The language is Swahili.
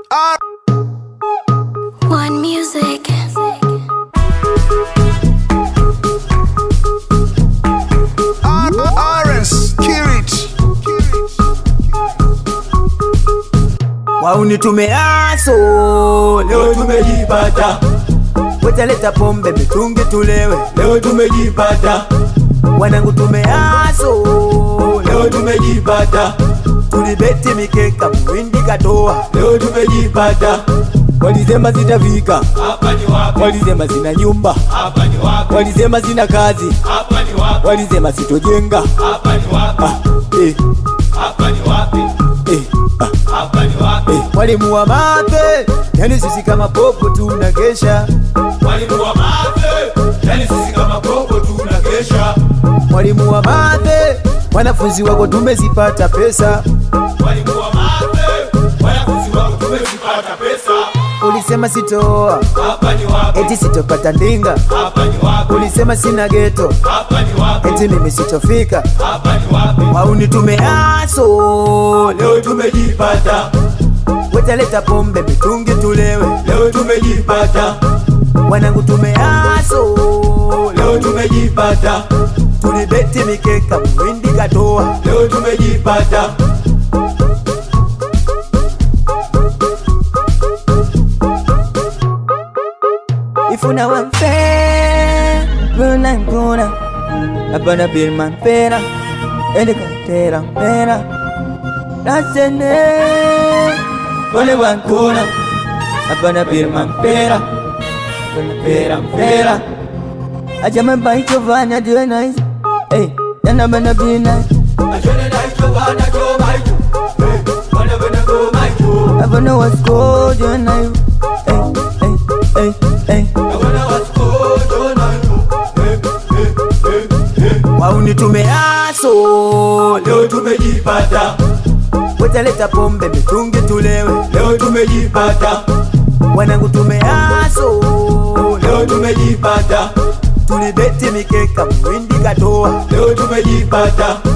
One music. Arens, Kirit. Wauni tumeaso Leo tumejipata, wetaleta pombe mitungi tulewe, leo tumejipata, wanangu tumeaso leo tumejipata, tulibeti mikeka mwindi katoa, leo tumejipata. Walisema zitafika, Hapa ni wapi? walisema zina nyumba, Hapa ni wapi? walisema zina kazi, Hapa ni wapi? walisema sitojenga. Hapa ni wapi? Ah, eh, Hapa ni wapi? eh, ah, Hapa ni wapi? eh. mwalimu wa mate, yani sisi kama popo tunakesha, Mwalimu wa mape, yani sisi kama popo tunakesha. mwalimu wa mate, wanafunzi wako tumezipata pesa, Mwalimu wa mape, wanafunzi wako tumezipata pesa. ulisema sitoa, Hapa ni wapi? eti sitopata ndinga, Hapa ni wapi? ulisema sina geto, Hapa ni wapi? eti mimi sitofika, Hapa ni wapi? wauni tumeaso Leo tumejipata, wetaleta pombe mitungi tulewe, leo tumejipata, wanangu tumeaso leo tumejipata, tulibeti mikeka mwindi katoa, leo tumejipata. ifuna wamfe runa nkuna abana birman pera elikatera pera nasene ole wankuna abana birman pera pera pera ajama bai chovana diwe nice hey yana bana be nice Ashone na hicho bana cho maicho, eh, wana bana go maicho, abana was cold you know hey hey hey hey wana wasko jona hicho, eh, eh, eh, eh. wauni tumeaso Leo tumejipata, wetaleta pombe mitungi tulewe leo tumejipata, wanangu tumeaso leo tumejipata, tulibeti mikeka mwindi katoa leo tumejipata,